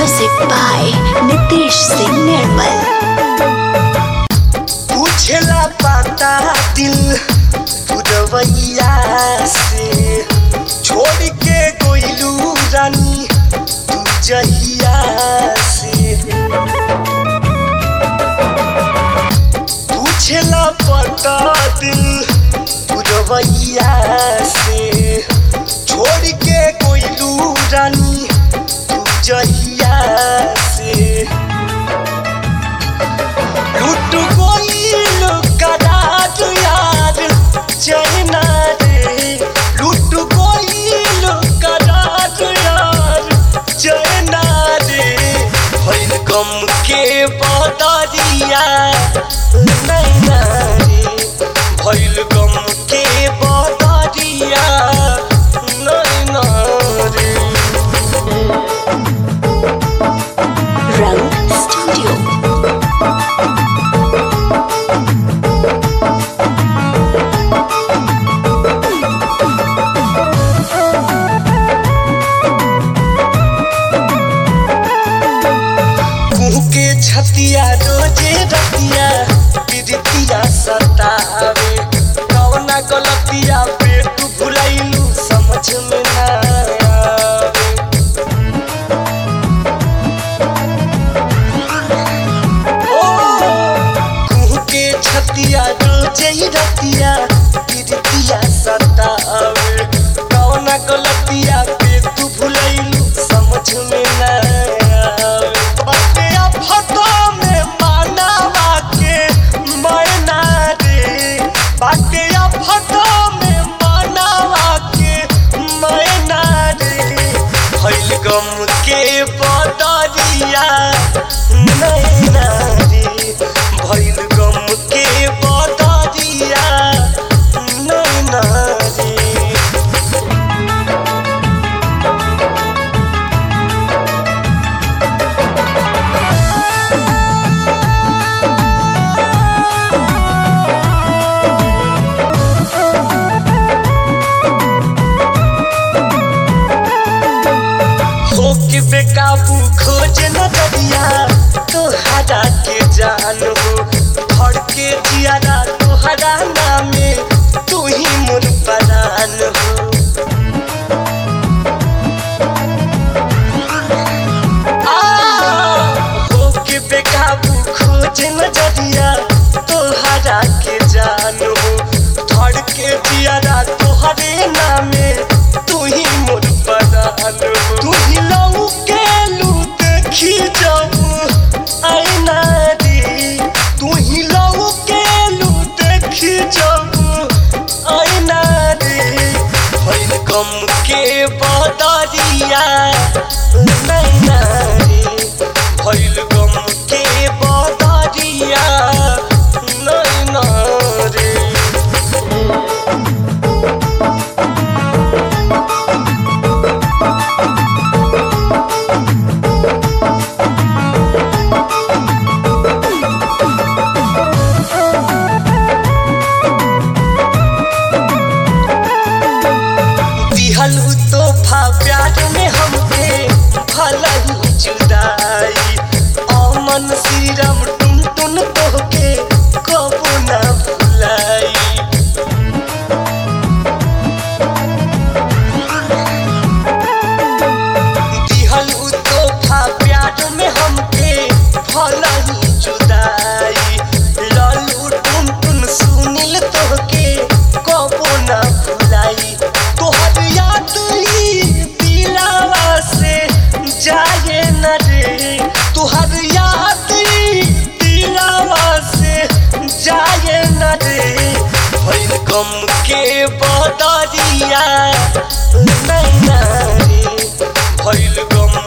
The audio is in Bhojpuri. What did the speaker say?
Music by Nitish Singh Nirmal. पूछला पाता दिल बुरवैया से छोड़ के गोइलू रानी तू जहिया से पूछला पाता दिल बुरवैया से छोड़ के गोइलू रानी तू जहिया से लुट गइल करार यार चैना रे लुट गइल करार यार चैना रे भइल गम के बदरिया नैना रे भइल गम के बदरिया नैना रे Rang Studio. कुहू के छतिया रोजे रतिया प्रीतिया सतावे कवना गलतिया पे तू भुलैलू समझ में ना आवे ओ कुहू के छतिया रोजे रतिया प्रीतिया सतावे कवना गलतिया पे तू भुलैलू समझ में ना आवे बाटे अफतो में मानवा के मैना रे बाटे अफतो में मानवा के मैना रे भइल गम के बदरिया नैना रे भइल गम के बदरिया नैना रे हो के बेकाबू खोज न दरिया तोहरा के जान हो भर के जियारा तोहरा नामे तू ही मोर परान हो आ, हो के बेकाबू खोज न दरिया तोहरा के जान हो धर के जियारा तोहरे नामे तू ही मोर परान हो तू ही लऊ के लू देखी जाऊ आईना रे तू ही लऊ के लू देखी जाऊ आईना रे भइल गम के बदरिया नैना रे भइल गम के बदरिया नैना रे दिहल तोहफा प्यार में हमके भला ही जुदाई अमन सीरम टुन टुन तोहके कबो ना भुलाई दिहल तोहफा प्यार में हमके भला ही जुदाई लालू टुन टुन सुनील तोहके कबो ना भुलाई तोहर याद ही दिलावा से जाए न रे तोहर याद ही दिलावा से जाए न रे भइल गम के बदरिया नैना रे भइल गम